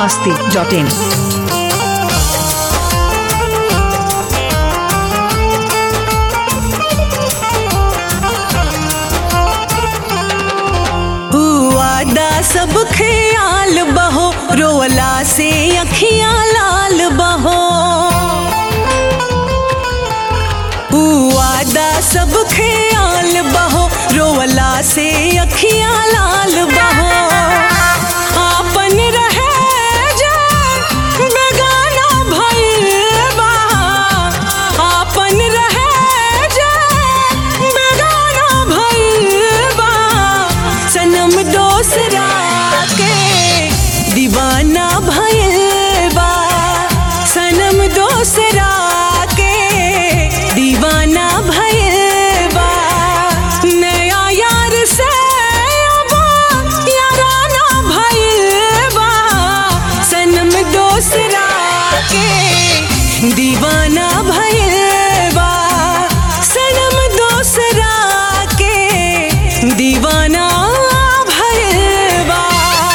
masti.in. वादा सब ख्याल बहो रोवला से अखियां लाल बहो वादा सब ख्याल बहो रोवला से अखियां लाल बहो आपन रहे जे बेगाना भइल बा आपन रहे जे बेगाना भइल बा सनम दोसरा के दीवाना भइल बा सनम दोसरा के दीवाना भइल बा नया यार से अब याराना भइल बा सनम दोसरा के दीवाना भइल बा सनम दोसरा के दीवाना भइल बा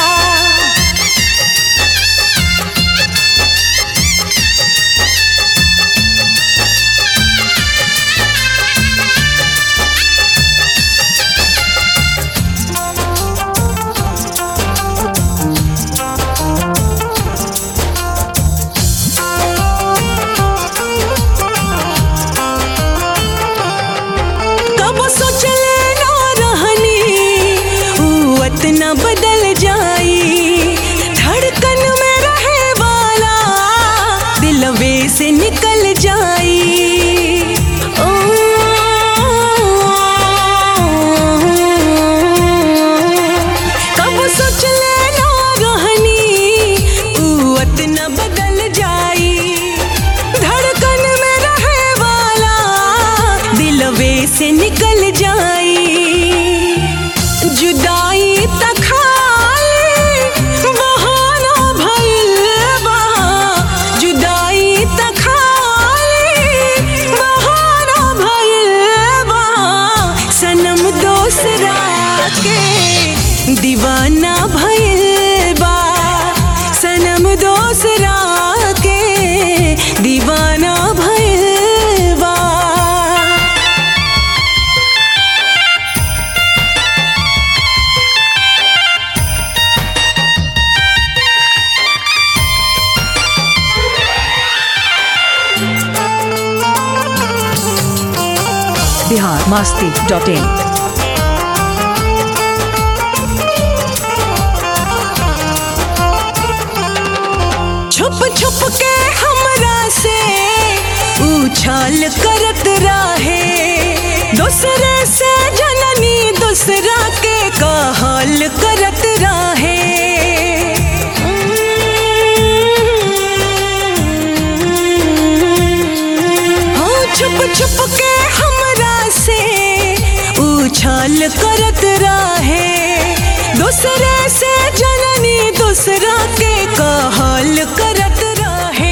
कब सोचले ना रहनी ऊ इतना बदल जाई धड़कन में रहे वाला दिलवे से निकल जाई ओ, कब सोचले ना रहनी ऊ इतना बदल जाई धड़कन में रहे वाला दिलवे से निकल जाई जुदाई तखाई बहाना भइल बा जुदाई तखाई बहाना भइल बा सनम दोसरा के दीवाना भइल बा सनम दोसरा के दीवाना भइल बा Bihar masti.in. छुप छुप के हमरा से उछाल करत रहे दूसरे से जननी दूसरा के कहल करत रहे हो छुप छुप के हमरा से उछाल करत रहे दूसरे से जननी दूसरा के कहल करत रहे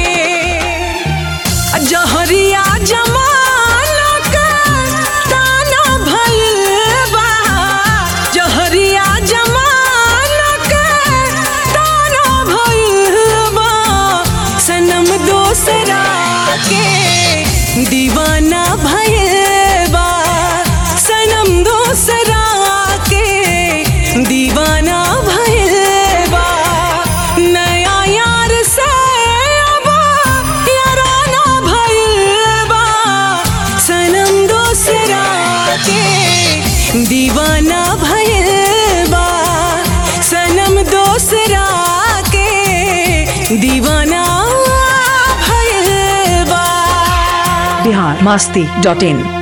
जहरिया जमाना के ताना भइल बा जहरिया जमाना के ताना भइल बा सनम दोसरा के दीवाना भइल बा सनम दोसरा के दीवाना भइल बा नया यार से अब याराना भइल बा सनम दोसरा के दीवाना भइल बा सनम दोसरा के दीवाना भइल बा Bihar masti.in.